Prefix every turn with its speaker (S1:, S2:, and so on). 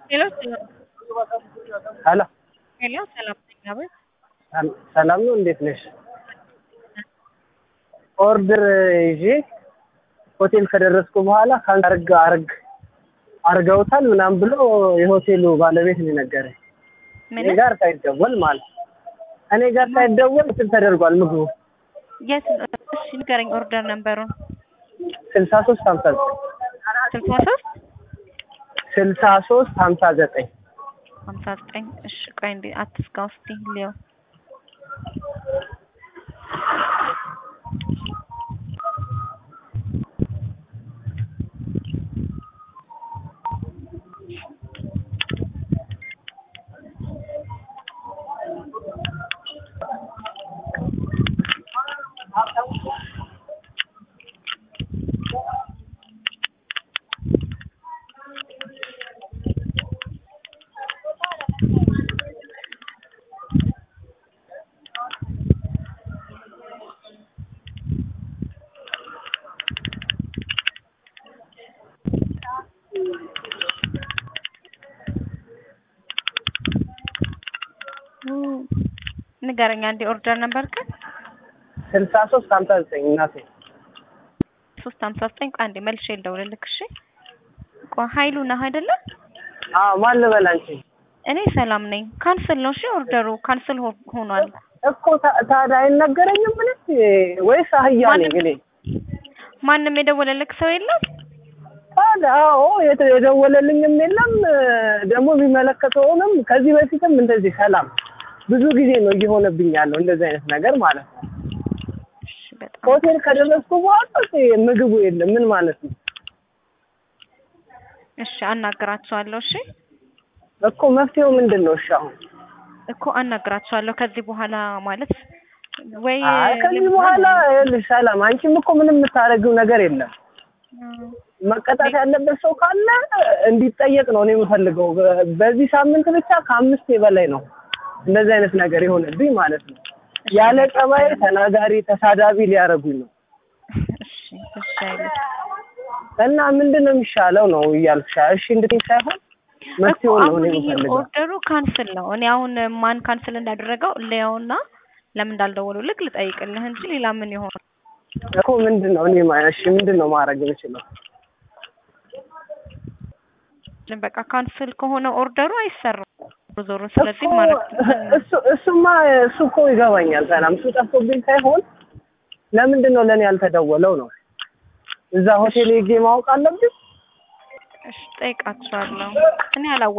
S1: ሄሎ ሰላም
S2: ሄሎ
S1: ሄሎ ሰላም ነኝ አቤት
S2: ሰላም ነው። እንዴት ነሽ? ኦርደር ይዤ ሆቴል ከደረስኩ በኋላ ካንሰርግ አርግ አርገውታል ምናምን ብሎ የሆቴሉ ባለቤት ነው የነገረኝ።
S1: ምን
S2: እኔ ጋር ሳይደወል ማለት እኔ ጋር ሳይደወል እንትን ተደርጓል ምግቡ
S1: የት እሺ ንገረኝ ኦርደር ነበሩን
S2: ስልሳ ሶስት ሀምሳ ዘጠኝ
S1: ስልሳ ሶስት
S2: ስልሳ ሶስት ሀምሳ ዘጠኝ
S1: ሀምሳ ዘጠኝ እሺ ቆይ እንዴ አትስጋው እስቲ ሊዮ ንገረኝ አንዴ ኦርደር ነበር ግን
S2: ስልሳ ሶስት ሀምሳ ዘጠኝ እናቴ
S1: ሶስት ሀምሳ ዘጠኝ ቆይ አንዴ መልሼ ልደውልልክ እሺ ቆይ ሀይሉ ነህ አይደለ
S2: አዎ ማን ልበል አንቺ
S1: እኔ ሰላም ነኝ ካንስል ነው እሺ ኦርደሩ ካንስል ሆኗል
S2: እኮ ታ- ታዲያ አይነገረኝም ብለሽ ወይስ አህያ ነኝ እኔ
S1: ማንም የደወለልክ ሰው የለም
S2: ታዲያ አዎ የተ- የደወለልኝም የለም ደግሞ የሚመለከተውንም ከዚህ በፊትም እንደዚህ ሰላም ብዙ ጊዜ ነው እየሆነብኝ ያለው እንደዚህ አይነት ነገር ማለት ነው
S1: እሺ በጣም
S2: ሆቴል ከደረስኩ በኋላ ምግቡ የለም ምን ማለት ነው
S1: እሺ አናግራቸዋለሁ እሺ
S2: እኮ መፍትሄው ምንድን ነው እሺ አሁን
S1: እኮ አናግራቸዋለሁ ከዚህ በኋላ ማለት ወይ
S2: አይ ከዚህ በኋላ ይኸውልሽ ሰላም አንቺም እኮ ምንም የምታደርጊው ነገር የለም መቀጣት ያለበት ሰው ካለ እንዲጠየቅ ነው እኔ የምፈልገው በ- በዚህ ሳምንት ብቻ ከአምስት በላይ ነው እንደዚህ አይነት ነገር የሆነብኝ ማለት ነው ያለ ጸባይ ተናጋሪ ተሳዳቢ ሊያደርጉኝ ነው
S1: እሺ እሺ አይልም
S2: እና ምንድን ነው የሚሻለው ነው እያልኩሽ እሺ እንድትይኝ ሳይሆን
S1: እኮ
S2: መፍትሄውን ነው
S1: አሁን
S2: እኔ
S1: ይሄ
S2: የምፈልገው
S1: ኦርደሩ ካንስል ነው። እኔ አሁን ማን ካንስል እንዳደረገው ለያውና ለምን እንዳልደወሉልክ ልጠይቅልህ እንጂ ሌላ ምን ይሆን?
S2: እኮ ምንድን ነው እኔ ማ- እሺ ምንድን ነው ማድረግ የምችለው
S1: በቃ ካንስል ከሆነ ኦርደሩ አይሰራም ዞሮ። ስለዚህ
S2: እኮ
S1: ማድረግ
S2: እሱ እሱማ እሱ እኮ ይገባኛል ሰላም እሱ ጠፍቶብኝ ሳይሆን ለምንድን ነው ለእኔ ያልተደወለው ነው እዛ ሆቴል ሄጄ ማወቅ አለብኝ
S1: እሺ ጠይቃቸዋለሁ። እኔ አላወ